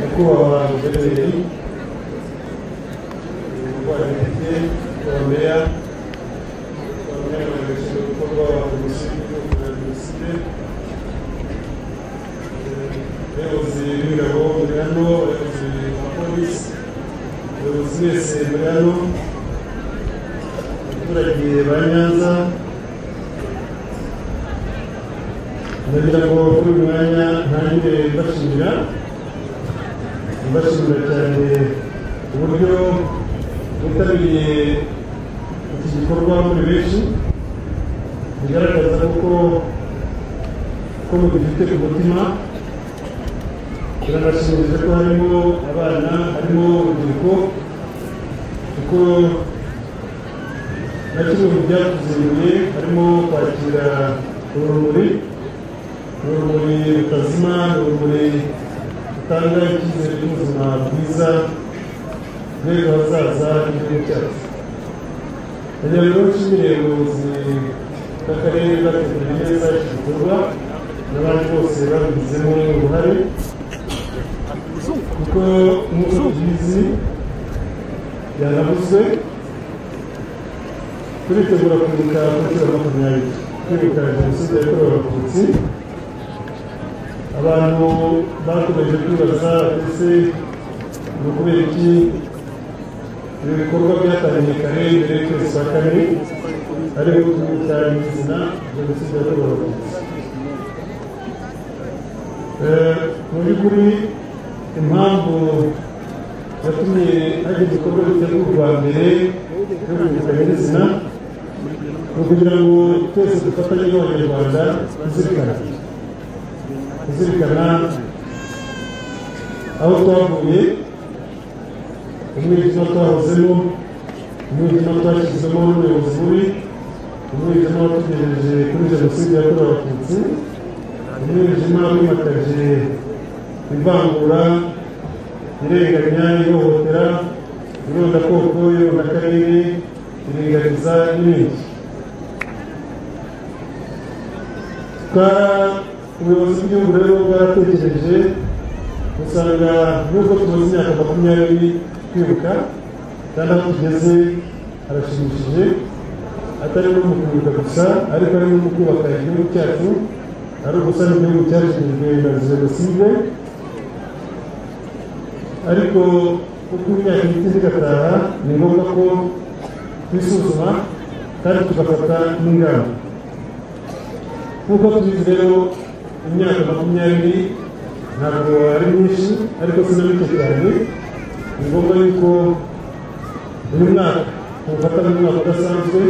mkuu wa gereza hii, mkuu wa DPP, kuombea kuombea maelekezo mkubwa wa msitu na misite abayobozi b'ingabo bari hano abayobozi ba polisi abayobozi wese bari hano abaturage ba nyanza ndagira ngo kuri uyu mwanya ntangire mbashimira mbashimira cyane uburyo mwitabiriye iki gikorwa muri benshi bigaragaza kuko ko mubifite ku mutima biranashimiriza ko harimo abana harimo urubyiruko kuko na kimwe mu byatuzinduye harimo kwakira urumuri urumuri rutazima urumuri rutanga icyizere cy'ubuzima bwiza bw'ejo hazaza h'igihugu cyacu kugira ngo nshimire ubuyobozi bw'akarere bwateguye neza iki gikorwa n'abandi bose babigizemo uruhare kuko nk'uko tubizi yanavuzwe turitegura kwibuka ku nshuro makumyabiri kwibuka jenoside yakorewe abatutsi abantu bakomeje kwibaza ese ni ukubera iki ibi bikorwa byatangiye kare mbere y'ukwezi kwa kane ariho kwibuka izina jenoside yakorewe abatutsi Eh, mu by'ukuri impamvu yatumye hari igikorwa gitegurwa mbere yo kwibuka nyirizina ni ukugira ngo twese dufatanye n'abanyarwanda kuzirikana kuzirikana aho twavuye umwijima twahozemo umwijima twashyizemo n'ubuyobozi bubi umwijima watugejeje kuri jenoside yakorewe abatutsi umwijima wimakaje ivangura irenganya ihohotera irondakoko irondakarere iringaniza n'ibindi ubuyobozi bw'igihugu rero bwaratekereje usanga nubwo tumaze imyaka makumyabiri twibuka kandi aho tugeze harashimishije atari no mu kwibuka gusa ariko ari no mu kubaka igihugu cyacu ari ugusana igihugu cyashinzwe na jenoside ariko uko imyaka ihita indi igataha ni ngombwa ko twisuzuma kandi tugafata n'ingamba nk'uko tubizi rero imyaka makumyabiri ntabwo ari myinshi ariko si na mike cyane ni ngombwa yuko uyu mwaka tuwufata nk'umwaka udasanzwe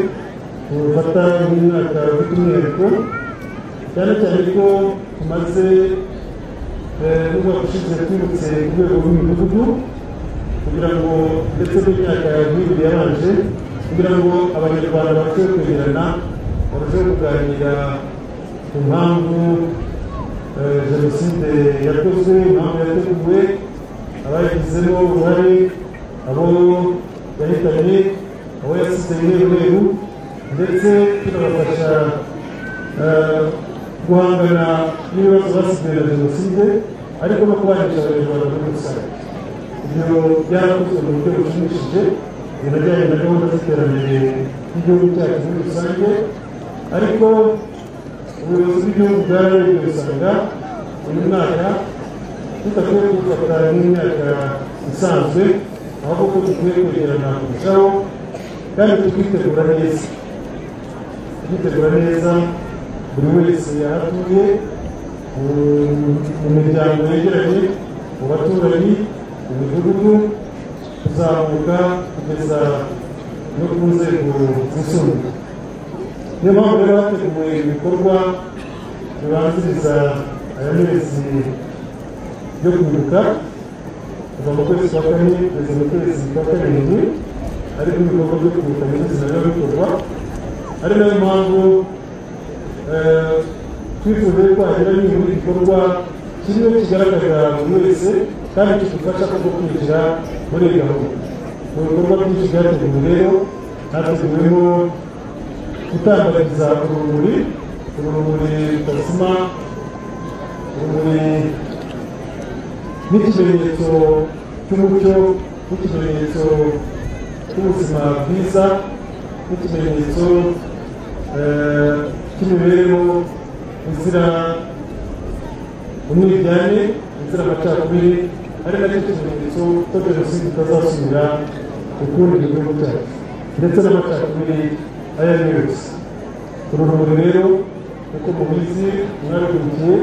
tuwufata nk'umwaka ufite umwihariko cyane cyane ko tumaze n'umwaka ushize twibutse ku rwego rw'imidugudu kugira ngo ndetse n'imyaka nk'ibiri yabanje kugira ngo abanyarwanda barusheho kwegerana barusheho kuganira ku mpamvu jenoside yakozwe impamvu yateguwe abayigizemo uruhare abo yahitanye abo yasize umweru ndetse tunabafasha guhangana n'ibibazo basigaye na jenoside ariko no kubanisha abanyarwanda muri rusange ibyo byarakozwe mu buryo bushimishije binajyanye na gahunda z'iterambere ry'igihugu cyacu muri rusange ariko ubuyobozi bw'igihugu bwararebye usanga uyu mwaka tudakwiye gufata nk'imyaka isanzwe ahubwo ko dukwiye kwegerana kurushaho kandi tukitegura neza tukitegura neza buri wese yahatuye mu miryango yegeranye mu baturanyi mu midugudu kuzamuka kugeza no ku nzego zisumbuye niyo mpamvu rero hateguwe ibikorwa bibanziriza aya mezi yo kwibuka kuva mu kwezi kwa kane kugeza mu kwezi kwa karindwi ariko ibikorwa byo kwibuka nyirizina biba bikorwa ari nayo mpamvu twifuje ko hagira nibura igikorwa kimwe kigaragaza buri wese kandi kidufasha kuko kwinjira muri iyi gahunda mu bikorwa byinshi byateguwe rero hateguwemo gutambariza urumuri urumuri rutazima urumuri n'ikimenyetso cy'umucyo n'ikimenyetso cy'ubuzima bwiza n'ikimenyetso eh, cy'imibereho izira umwiryane izira amacakubiri ari nacyo kimenyetso ko jenoside itazasubira ukundi mu gihugu cyacu ndetse n'amacakubiri ayo ari yo yose uru rumuri rero uko mubizi mwarukurikiye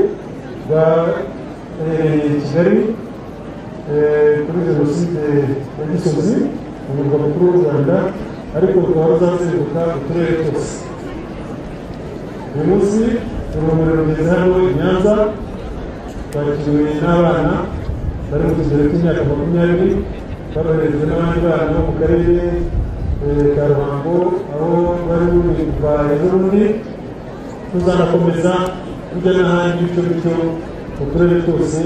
rwaherereye i kigali eh, kuri jenoside ya gisozi mu murwa mukuru w'u rwanda ariko rukaba ruzazenguruka uturere twose uyu munsi urumuri rugeze hano i nyanza twakiriwe n'abana bari mu kigero cy'imyaka makumyabiri baroherejwe n'abandi bana bo mu karere eh, ka ruhango aho bari buri kuva ejo bundi tuzanakomeza kujya n'ahandi bityo bityo mu turere twose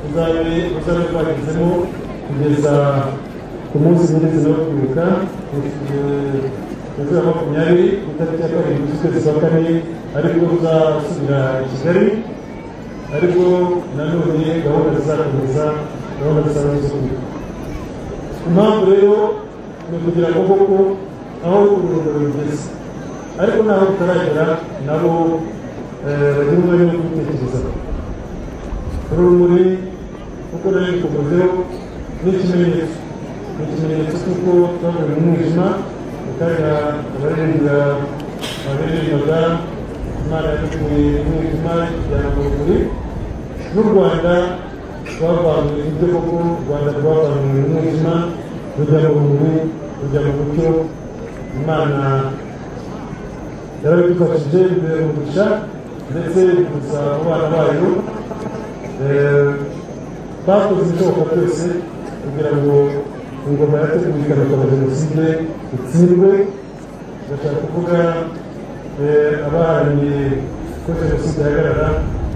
tuzabe tuzabe twagezemo kugeza ku munsi nyirizina wo kwibuka tariki ya makumyabiri ku itariki ya karindwi z'ukwezi kwa kane aribwo tuzasubira i kigali ariko nanone gahunda zizakomeza gahunda zisanzwe zo kwibuka impamvu rero ni ukugira ngo koko aho urugero rugeze ariko n'aho rutaragera nabo eh, bagira umwanya wo kubitekereza urumuri kuko nari bikomozeho ni ikimenyetso ni ikimenyetso cy'uko twavuye mu mwijima mu kanya abaririmba abaririmbaga imana yadukuye mu mwijima ijyana mu rumuri n'u rwanda rwavanywe ibyo koko u rwanda rwavanywe mu mwijima rujya mu rumuri rujya mu mucyo imana yarabidufashije imbere mu mugisha ndetse gusa mu bana bayo Eh, bakoze ibishoboka byose kugira ngo ingoma yategurikana kwa jenoside itsindwe ndashaka kuvuga eh, abaharaniye ko jenoside ihagarara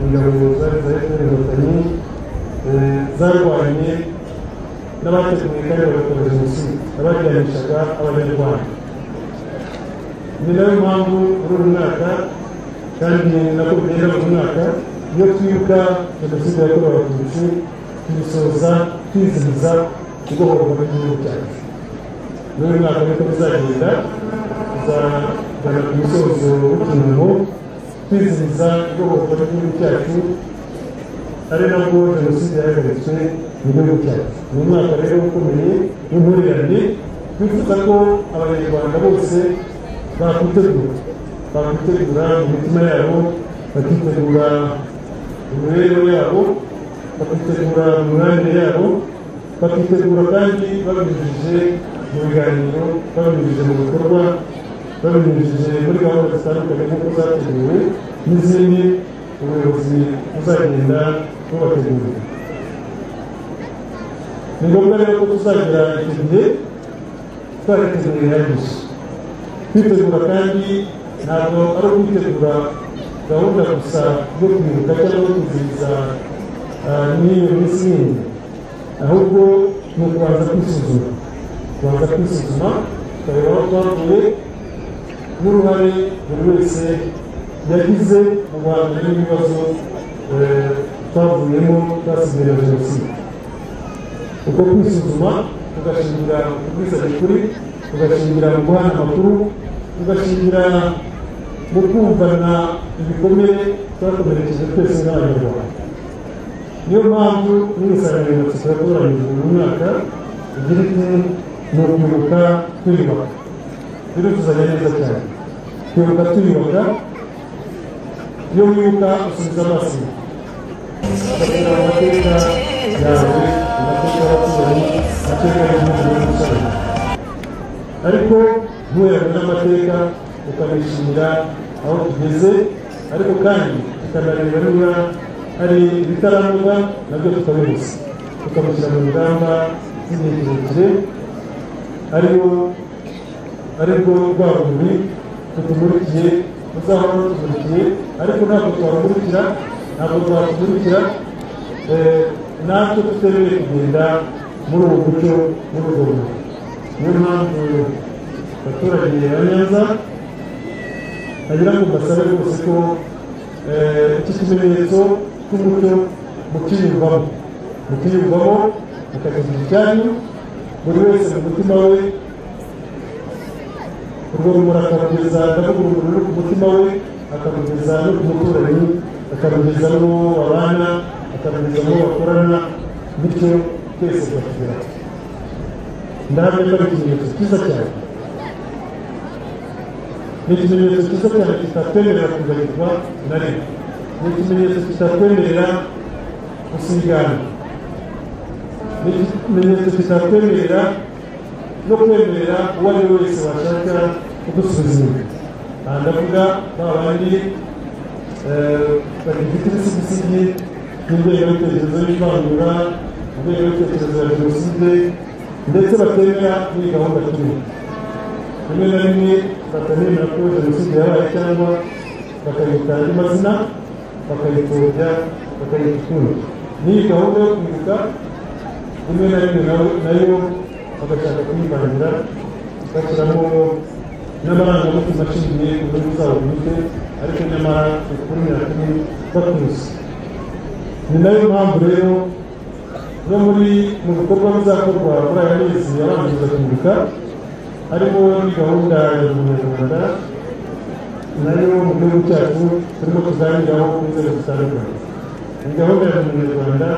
ingabo zari za fpr inkotanyi eh, zarwanye n'abateguye kandi bagakora jenoside abajyanishaga abanyarwanda ni nayo mpamvu muri uyu mwaka kandi nako bigenda buri mwaka iyo twibuka jenoside yakorewe abatutsi tuyisoza twizihiza kubohorwa kw'igihugu cyacu muri uyu mwaka niko bizagenda tuzagana ku musozo w'ikiringo twizihiza kubohorwa kw'igihugu cyacu ari nabwo jenoside yahagaritswe mu gihugu cyacu ni umwaka rero ukomeye w'impurirane twifuza ko abanyarwanda bose bakwitegura bakwitegura mu mitima yabo bakitegura mu mibereho yabo bakitegura mu mibanire yabo bakitegura kandi babinyujije mu biganiro babinyujije mu bikorwa babinyujije muri gahunda zitandukanye nk'uko zateguwe n'izindi ubuyobozi buzagenda bubategurira ni ngombwa rero ko tuzagira icyo gihe twariteguye bihagije kwitegura kandi ntabwo ari ukwitegura gahunda gusa yo kwibuka cyangwa kwizihiza n'iyo minsi yindi ahubwo ni ukubanza kwisuzuma kubanza kwisuzuma tukareba aho twavuye n'uruhare buri wese yagize mu guhangana n'ibibazo twavuyemo twasigaye jenoside uko kwisuzuma tugashingira ku bwisane kuri tugashingira mu guhana amakuru tugashingira mu kumvana ibikomere twakomerekeje twese n'abanyarwanda niyo mpamvu n'insanganyamatsiko yatoranyijwe mu mwaka igira iti ni ukwibuka twiyubaka birutuzanya neza cyane kwibuka twiyubaka iyo wibuka usubiza amaso ugatera amateka yawe amateka y'abaturanyi amateka y'igihugu n'umusaza ariko ntuherane n'amateka tukanishimira aho tugeze ariko kandi tukanareba niba hari ibitaranoga nabyo tukabibuza tukabishyira mu ngamba z'igihe kirekire ariyo aribwo rwaburi tutumurikiye muzahora mutumurikiye ariko ntabwo twabamurikira ntabwo twatumurikira natwe tutemerewe kugenda muri ubu mucyo muri ubwo buryo niyo mpamvu abaturage ba neza nagira ngo mbasabe rwose ko iki kimenyetso cy'umucyo mukinyurwamo mukiyumvamo mukagira ibyanyu buri wese mu mutima we urwo rumuri akarugeza ndavuga urumuri no ku mutima we akarugeza no ku muturanyi akarugeza n'uwo babana akarugeza n'uwo bakorana bityo twese tukagira ndahamya ko ari ikimenyetso cyiza cyane ni ikimenyetso cyiza cyane kitatwemerera kuganyirwa na rimwe ni ikimenyetso kitatwemerera gusigana ni ikimenyetso kitatwemerera no kwemerera uwo ari we wese washaka kudusubiza inyuma aha ndavuga ba bandi bagifite ibisigisigi n'ingengabitekerezo y'ivangura ingengabitekerezo ya jenoside ndetse batemera muri gahunda turimo rimwe na rimwe batanemera ko jenoside yabaye cyangwa bakayita andi mazina bakayipfobya bakayitura n'iyi gahunda yo kwibuka rimwe na rimwe nayo bagashaka kuyimanira bashyiramo n'amarangamutima ashingiye ku nyungu zabo bwite ariko nyamara ukuri na kumwe bakuzi ni nayo mpamvu rero no muri mu bikorwa bizakorwa muri aya mezi abanza kwibuka harimo gahunda ya munyarwanda nayo mu gihugu cyacu turimo tuganiraho ku nzego zitandukanye iyi gahunda ya munyarwanda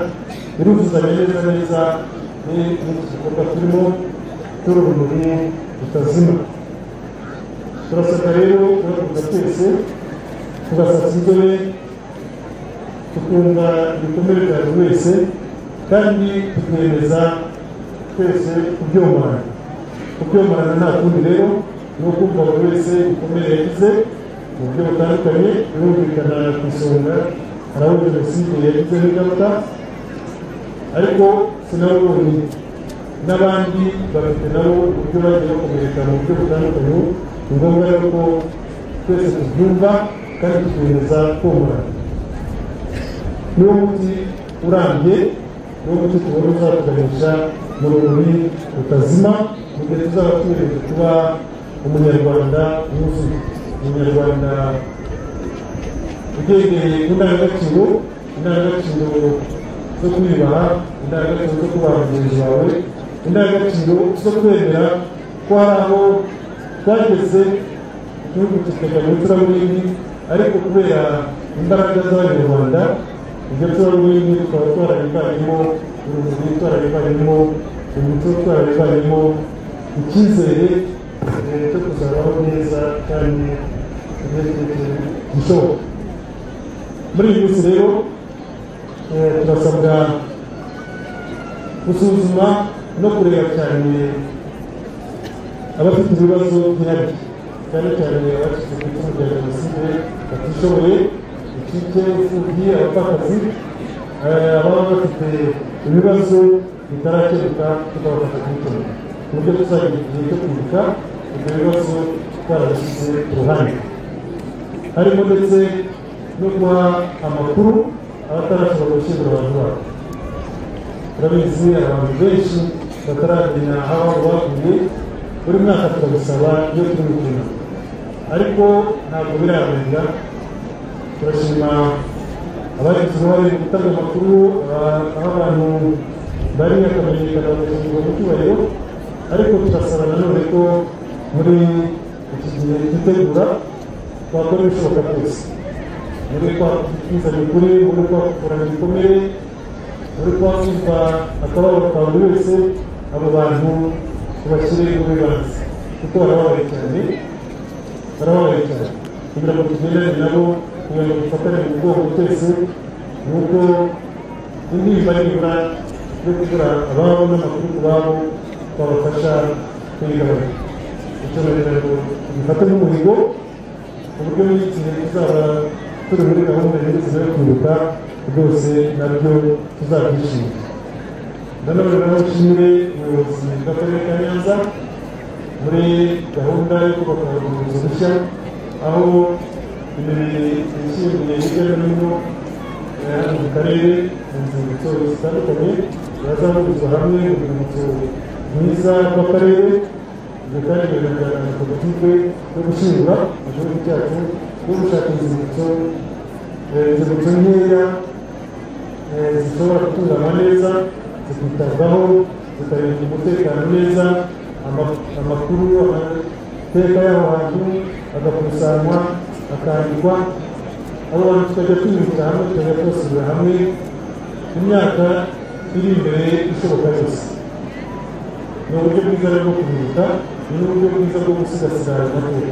iruzuzanya neza neza n'iki gikorwa turimo cy'urumuri rutazima turasabwa rero guhaguruka twese tugasasa inzobe tukumva ibikomere bya buri wese kandi tukemeza twese kubyomarana kubyomarana nta kundi rero ni ukumva buri wese ibikomere yagize mu buryo butandukanye birumvikana ku isonga hari abo jenoside yagize n'ingaruka ariko sinabonye n'abandi bafite nabo uburyo bagiye bakomereka mu buryo butandukanye ni ngombwa rero ko twese tubyumva kandi tukemeza komorana niwo muti urambye niwo muti tubona uzatuganisha mu rumuri rutazima mu gihe tuzaba tumereje kuba umunyarwanda wuzuye umunyarwanda ugendeye ku ndangagaciro indangagaciro zo kwiyubaha indangagaciro zo kubaha mugenzi wawe indangagaciro zo kwemera ko hari aho twageze igihugu kikajya mu icuraburindi ariko kubera imbaraga z'abanyarwanda ibyo icuraburindi tukaba twarabivanyemo urumuri twarabivanyemo umuco twarabivanyemo icyizere cyo kuzabaho neza kandi gishoboka muri iyi minsi rero turasabwa gusuzuma no kureba cyane abafite ibibazo byihariye cyane cyane abacitse ku icumu rya jenoside batishoboye ikipe imfubyi abapfakazi ababa bafite ibibazo bitarakemuka tukabafasha kubikemura ku buryo tuzagira igihe cyo kwibuka ibyo bibazo twarabishyize ku ruhande harimo ndetse no guha amakuru abatarashobora gushyingura abantu babo turabizi abantu benshi bataramenya aho baguye buri mwaka turabisaba iyo turi gukina ariko ntabwo birarenga turashima abagize uruhare mu gutanga amakuru aho abantu bari bakamenyekana bagashyirwa mu cyubahiro ariko turasaba nanone ko muri iki gihe twitegura twakora ibishoboka byose muri kwakwiza mikuru muri kwakurana ibikomere muri kwakumva akababaro ka buri wese abo bantu tubashyire mu bibanza kuko barababaye cyane barababaye cyane kugira ngo tugendane nabo kugira ngo dufatane mu bwoko twese ni uko intimba nibura yo kubura ababo n'amakuru ku babo twabafasha kuyigabanya icyo rero tubifate nk'umuhigo ku buryo n'igihe tuzaba turi muri gahunda y'inzira yo kwibuka rwose nabyo tuzabyishimira nanone naho nshimire ubuyobozi bw'akarere ka nyanza muri gahunda yo kubaka ubuyobozi bushya aho imibiri yishimiye hirya no hino mu karere mu nzibutso zitandukanye bazahurizwa hamwe urwibutso mwiza rw'akarere ibyo kandi bigaragara na politike yo gushyingura mu gihugu cyacu no gushaka inzibutso inzibutso nkeya eh, zishobora gutunganywa neza zikitabwaho zikarinda umutekano neza ama- amakuru amateka y'aho hantu agakusanywa akandikwa abo bantu tukajya twihuta hamwe tukajya twasubira hamwe mu myaka iri imbere ishoboka yose ni uburyo bwiza rero bwo kubibuka ni n'uburyo bwiza bwo gusigasira ayo mateka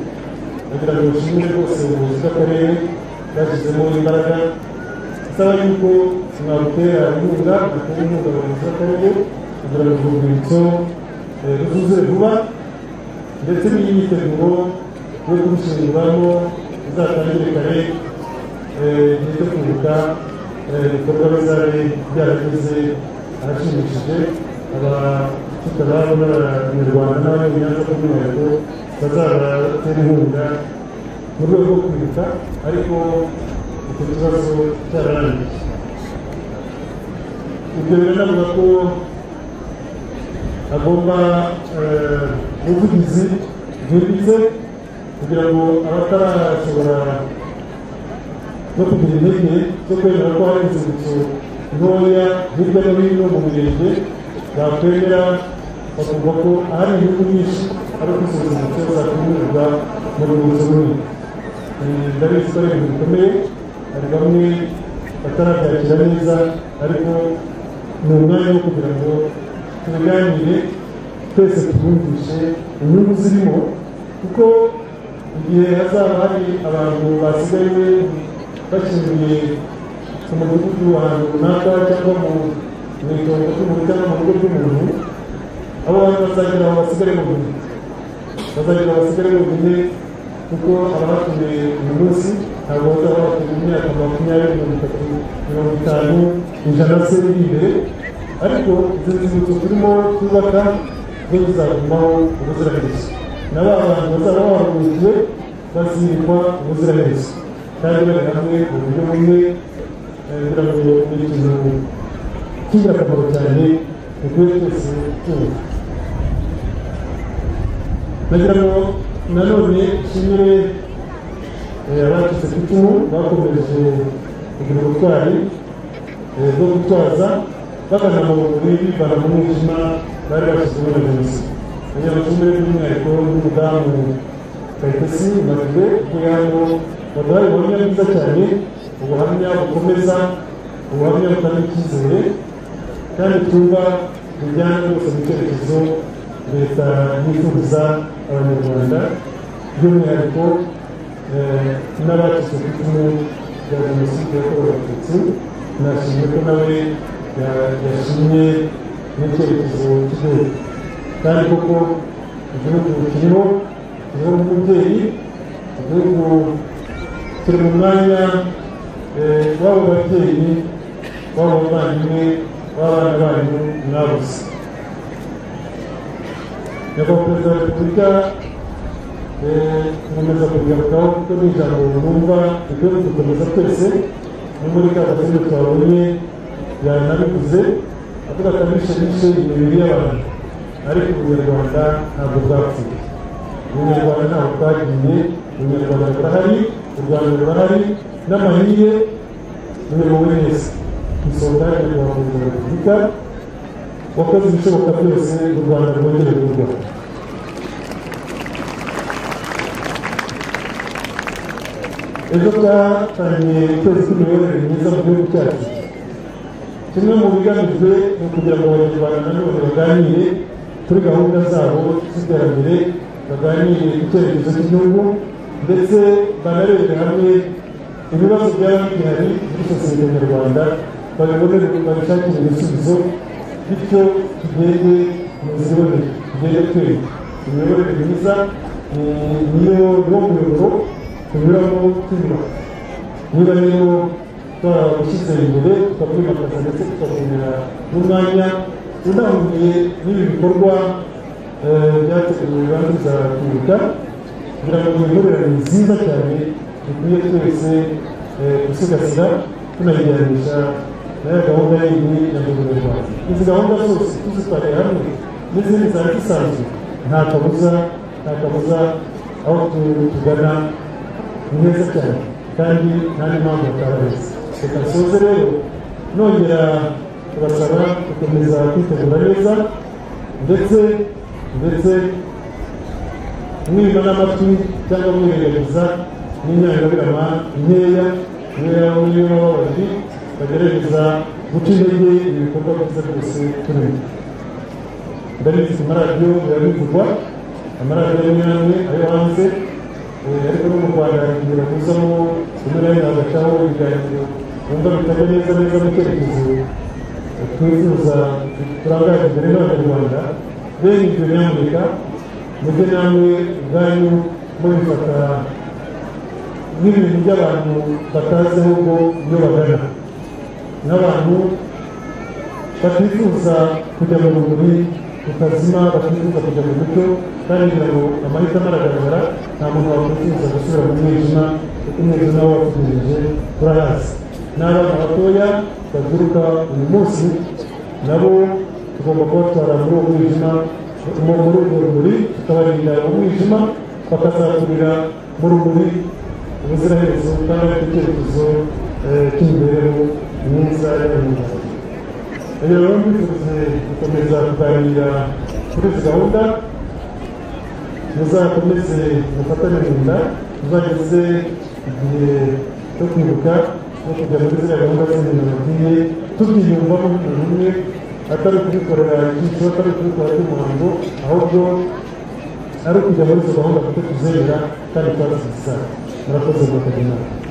kugira ngo dushimire rwose ubuyobozi bw'akarere bwashyizemo imbaraga isaba yuko mwabutera inkunga atari inkunga abayobozi b'akarere kugira ngo urwibutso eh, ruzuze vuba ndetse n'imyiteguro yo kurushyinguramo izatangire kare eh, igihe cyo kwibuka eh, ibikorwa bizaba byarageze ahashimishije abafite ababo n'abanyarwanda n'abanyamunyanja by'umwihariko bazabatera inkunga mu rwego rwo kwibuka ariko icyo kibazo cyararangiye ibyo biranavuga ko agomba eh, ubuvugizi bwimbitse kugira ngo abatarashobora no kugira intege zo kwemera ko hari inzibutso ntoya hirya no hino mu mirenge bakwemera bakumva ko ahari inyungu nyinshi ari uko izo nzibutso zakumirwa mu rwibutso runini Eh, ndabizi ko ari ibintu bikomeye hari bamwe batarabyakira neza ariko ni umwanya wo kugira ngo tubiganire twese tubumvishe inyungu zirimo kuko igihe hazaba hari abantu basigaye bashingiye ku mudugudu w'ahantu runaka cyangwa mu mu itongo ry'umuntu cyangwa mu rugo rw'umuntu abo bantu bazagira aho basigare mu bintu bazagira basigare bonyine kuko abahatuye uyu munsi ntabwo bazaba bafite imyaka makumyabiri mirongo itatu mirongo itanu ijana se iri imbere ariko izo nzibutso turimo twubaka zo zizagumaho ubuziraherezo na ba bantu bazaba bahagurukiwe bazirikwa ubuziraherezo kandi bari hamwe mu buryo bumwe eh, kugira ngo ni ikintu cy'ingirakamaro cyane dukwiye twese tuzi nagira ngo nanone nshimire eh, abacitse ku icumu bakomeje kugira ubutwari eh, bwo gutwaza bagana mu buri bivana mu mwijima bari bashyizemo na jenoside kugira ngo nshimire by'umwihariko n'umudamu kayitesi mazube uvuye hano baduhaye ubuhamya bwiza cyane ubuhamya bukomeza ubuhamya butanga icyizere kandi twumva bijyana rwose mu cyerekezo leta yifuriza abanyarwanda by'umwihariko eh, n'abacitse ku icumu rya jenoside yakorewe abatutsi nashimye ko nawe ya- yashimye n'icyerekezo cy'igihugu kandi koko igihugu kiriho kiriho nk'umubyeyi igihugu turi mu mwanya eh, w'abo babyeyi w'abo bavandimwe w'abana banyu mwabuze nyakubahwa perezida wa repubulika eh, nkomeza kubigarukaho kuko ni ijambo numva rikwiye kudukomeza twese no muri ka gatsinda twabonye yanabivuze avuga ko abishe bishe imibiri y'abantu ariko ubunyarwanda ntabwo bwapfuye ubunyarwanda ntabwo bwagiye ubunyarwanda burahari u rwanda rurahari n'amahire buyobowe neza isonga ya nyakubahwa perezida wa repubulika wakoze ibishoboka byose u rwanda rwongere kurwara ejo twatangiye ukwezi kw'imiyoborere myiza mu gihugu cyacu kimwe mu bigamijwe ni ukugira ngo abanyarwanda nanone baganire kuri gahunda zabo z'iterambere baganire ku cyerekezo cy'igihugu ndetse banarebere hamwe ibibazo byaba bihari muri sosiyete nyarwanda babibonere babishakire ibisubizo bityo tugende mu ziboneye tugende twemye imiyoborere myiza ni- niyo niwo muyoboro tunyuramo twiyubaka niba rero twarabishyize imbere tukabyimakaza ndetse tukabonera n'umwanya unahuye n'ibi bikorwa eh, byateguwe kandi bizakwibuka kugira ngo imiyoborere nziza cyane dukwiye twese eh, gusigasira tunayijyanisha na ya gahunda yindi ya guverinoma y'u Rwanda izi gahunda zose tuzitwariye hamwe n'izindi zari zisanzwe nta kabuza nta kabuza aho tu- tugana ni heza cyane kandi nta n'impamvu batabariza reka nsoze rero nongera kubasaba gukomeza kwitegura neza ndetse ndetse mwima n'amatwi cyangwa mwirengagiza n'inyangamirama nkeya kubera niyo baba babiri bagerageza guca intege ibikorwa byiza byose turimo ndabizi amaradiyo biravugwa amaradiyo amwe n'amwe ayo hanze eh, ariko no mu rwanda kugira ngo uzamo rimwe na rimwe hagacaho ibiganiro wumva bitajya neza neza mu cyerekezo twifuza turangaje imbere n'abanyarwanda bene ibyo nyamuneka mujye namwe ubwanyu mubifata nk'ibintu by'abantu batazi ahubwo iyo bagana n'abantu batifuza kujya mu rumuri rutazima batifuza kujya mu mucyo kandi kugira ngo amahitamo aragaragara nta muntu wakwifuza gusubira mu mwijima kuko umwijima wo watugejeje turahazi n'abana batoya baturuka uyu munsi nabo tugomba kubatwara muri uwo mwijima mu muri urwo rumuri tukabarinda uwo mwijima bakazakurira mu rumuri ubuziraherezo kandi bafite icyerekezo eh, cy'imibereho myiza y'abanyarwanda rero rero mbifuze gukomeza kuganira kuri izi gahunda muzakomeze mufatane mu nda muzageze igihe cyo kwibuka no kujya muri ziriya gahunda z'ibintu bagiye tubyiyumvamo nk'umuntu umwe atari ukubikorera igicu atari ukubikora by'umuhango ahubwo ari ukujya muri izo gahunda kuko tuzemera kandi twazisisa murakoze mwakagira inama